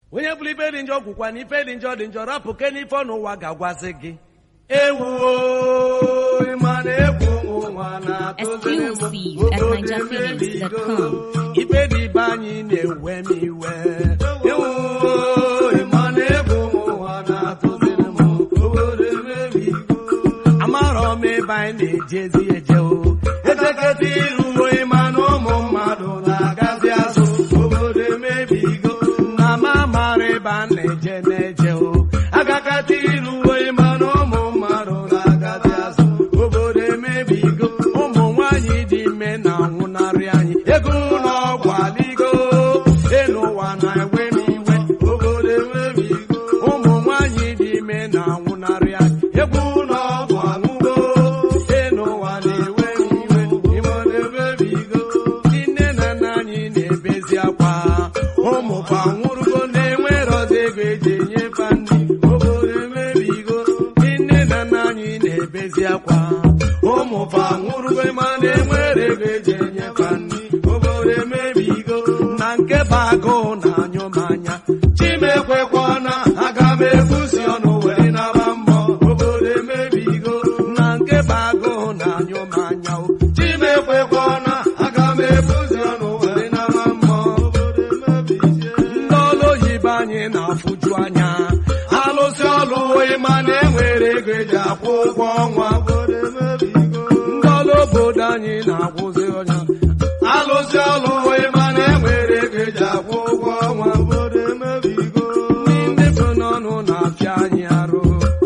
onye bụrụ ife dị njọ kwukwa na ife dị njọ dị njọ rapụ ke n'ife ọ n'ụwa ga-agwazi gị ewuo ịma na egwu ụwa na-atụziri m Exclusive at obodo NigerPhoenix.com. emebigo. ife dị ibe anyị na-ewe m iwe ewuo ịma na egwu ụwa na-atụziri m obodo emebigo amarọ m ebe anyị na-ejezi eje o ejeketa iruo ịma na ụmụ mmadụ na-agazi azụ obodo emebigo na ma mara ebe a na-eje na-eje o agakata iruo ịma na ụmụ mmadụ na-agazi azụ obodo emebigo ụmụ nwanyị dị ime na-anwụnarị anyị ego ụlọ ọgwụ adịgo elu ụwa na-ewe m iwe obodo emebigo ụmụ nwanyị dị ime na-anwụnarị anyị egwu ụlọ ọgwụ anwụgo elu ụwa na-ewe m iwe ime emebigo ndị nne na nna anyị na-ebezi akwa ụmụ kwa nwụrụgo na-enwerozi ego eji enyefe ndị obodo emebigo ndị nne na nna anyị na-ebezi akwa ụmụ kwa nwụrụgo ma na-enwere ego eji enyefe ndị obodo emebigo na nke bụ agụụ na anyụ m anya chimekwekwana aga m ebusi ọnụ were naba mbọ obodo emebigo na nke bụ agụụ na anyụ m anya o chimekwekwana aga m ebusi ọnụ were naba mbọ obodo emebigo ndị ọlụ oyibo anyị na-afụju anya alụsị ọlụ ịma na enwere ego eji akwụ ụgwọ ọnwa obodo emebigo ndị ọlụ obodo anyị na-akwụzi ọnya alụsị ọlụ ịma na enwere ego eji akwụ ụgwọ ọnwa obodo emebigo ndị so n'ọnụ na-apịa anyị arụ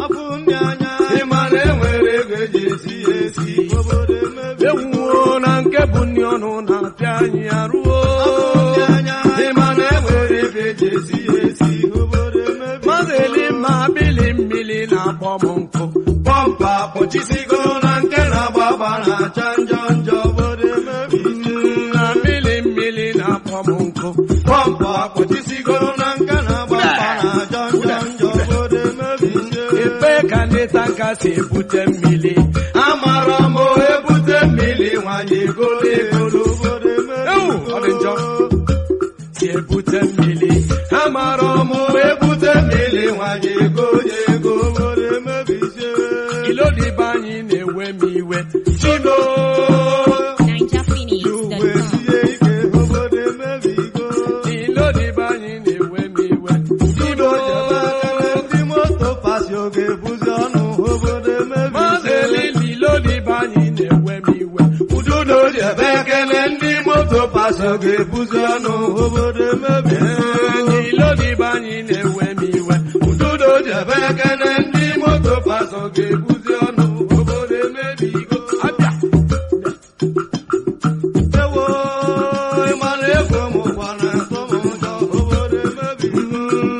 ịma na enwere ego eji esi ya esi ewuwo na nke bụ nri ọnụ na-apịa anyị arụo ịma na enwere ego eji esi ya esi mmadụ eli ma bili mmiri na-akpọ m nkụ pọmpa kpọchisigo na nke na-agba agba na-acha njọ njọ na mmiri mmiri na-akpọ m nkụ pọmpa kpọchisigo na nke na-agba agba na-acha njọ njọ ebe ka ndị tanka si ebute mmiri amara m o ebute mmiri nwanyị egolo egolo Ewu, ọ dị njọ si ebute mmiri amara m o ebute mmiri nwanyị ego ya ego ilodibe anyị na-ewe m iwe chino NigerPhoenix.com. ilodibe anyị na-ewe m iwe chino mazeli ilodibe anyị na-ewe m iwe ududo ji ebe ekele ndị moto paso ga-ebuzi ọnụ obodo emebi ilodibe anyị na-ewe m iwe ududo ji ebe ekele ndị moto paso ga-ebuzi ọnụ obodo emebigo abịa ewo ịmara ego m gbara ntọ m ụjọ obodo emebigo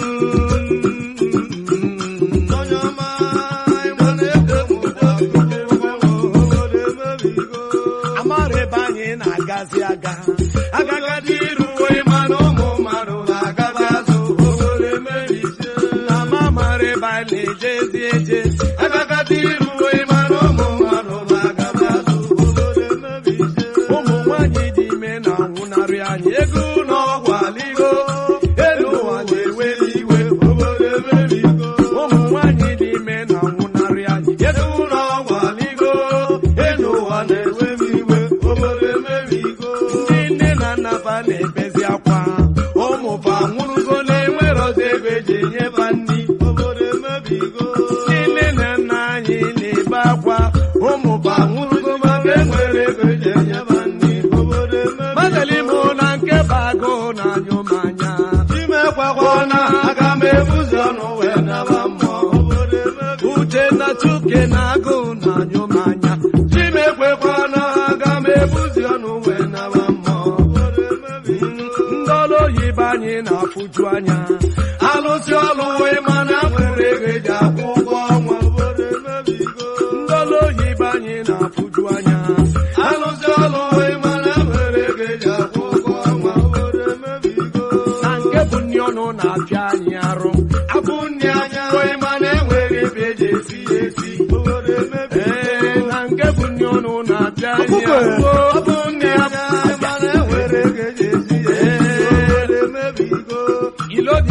onye ọma ịmara ego m gbara obodo emebigo amara ebe anyị na-agazi aga agagadi iruwe mana ụmụ mmadụ na-agazi azụ obodo emebizie na ma mara ebe anyị na-ejezi eje agagadi iruwe mana ụmụ mmadụ na-agazi azụ obodo emebizie ụmụ nwanyị dị ime na-anwụnarị anyị ego na ọgwụ aligo elu ụwa na-eweli iwe obodo emebigo ụmụ nwanyị dị ime na-anwụnarị anyị ego na ọgwụ aligo elu ụwa na-ewe m iwe obodo emebigo ndị nne na nna fa na-ebezi akwa ụmụ fa nwụrụgo na-enwerozi ego eji enyefa nri obodo emebigo ndị nne na nna anyị na-ebe akwa ụmụ fa nwụrụgo maka enwere ego eji enyefa nri obodo emebigo mazali mụ na nke bụ agụụ na anyụ m anya imekwakwa na aga m ebuzi ọnụ wee naba mmụọ obodo emebigo uche na chuke na agụụ na anyụ m anya chimekwekwa na aga m ebuzi ọnụ wee naba mmụọ ndị ọrụ oyibo anyị na-afụju anya alụsị ọlụ wee mana nwere ego eji akwụ ụgwọ ọnwa ndị ọrụ oyibo anyị na-afụju anya alụsị ọlụ wee mana nwere ego eji akwụ ụgwọ ọnwa na nke bụ nri ọnụ na-apịa anyị arụ abụ nri anya wee mana enwere ebe eji esi ya esi ee na nke bụ nri ọnụ na-apịa anyị arụ ọ bụ nri anya mana enwere ego eji esi ya esi ilodibe anyị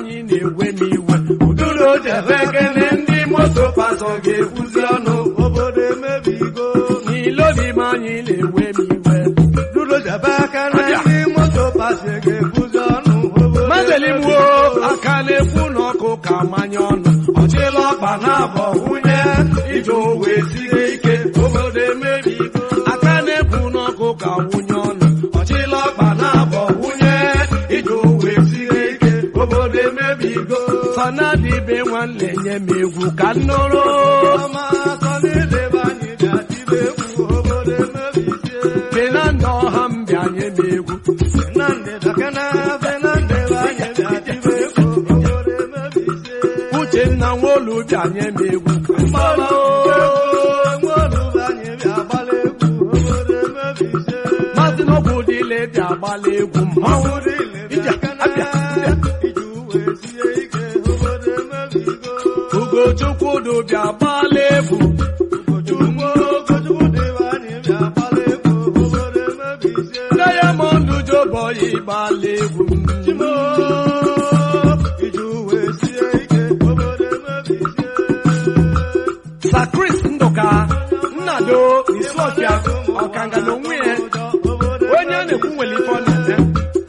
anyị na-ewe m iwe ududo jebe kene ndị moto pasọ ga-ekwuzi ọnụ obodo emebigo n'ilobi m anyị na-ewe m iwe dudo jebe aka na ndị moto pasi ga-ebuzi ọnụ obodo mazelimwo aka na-ekwu n'ọkụ ka manye ọnụ ọchịla ọkpa na-abọ nwunye ije owe sie ike obodo emebigo aka na-ekwu n'ọkụ ka nwunye ọnụ ọchịla ọkpa na-abọ nwunye ije owe sie ike obodo emebigo sọnadịbe nwanne nye m egwu ka m nụrụ ọma atọ n'idebe anyị ga-atịbe egwu obodo emebizie benanda ọha m bịanye m egwu Fernande Dakana Fernande anyị ga-atịbe egwu obodo emebizie uchenna nwolu bịanye m egwu mgbala nwaoluba anyị bịagbala egwu obodo emebizie maazị n'ọgwụ dịle bịa gbala egwu mmanwụ Ije, abịa, abịa. iji uwe sie ike obodo emebigo ugochukwu du bịa gbala egwu Ugbo Ogochukwu dịbe anyị bịagbala egwu obodo emebizie diamond joboyi gbala egwu Chimo iji uwe sie ike obodo emebizie sakris ndụka nnado isuọfịa ọkanga na onwe ya onye a na-ekwu nwere ife ọ na-eme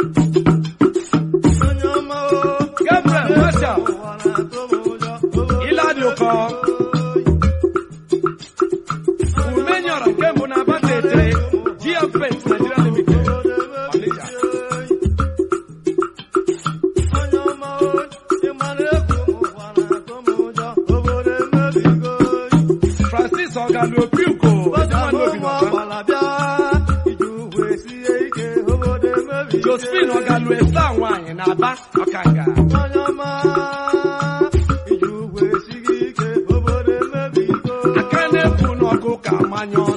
gabriel marshal ịladị ụkọ umenyọrọ nke mbụ na abata etere gfs nigeria limited Ọnịcha. francis ọgalu opiuko ezenwanne obi n'ọba. josephine ọgalu esa nwanyị na aba ọkanga aka na-ekwu n'ọkụ ka manya ọnụ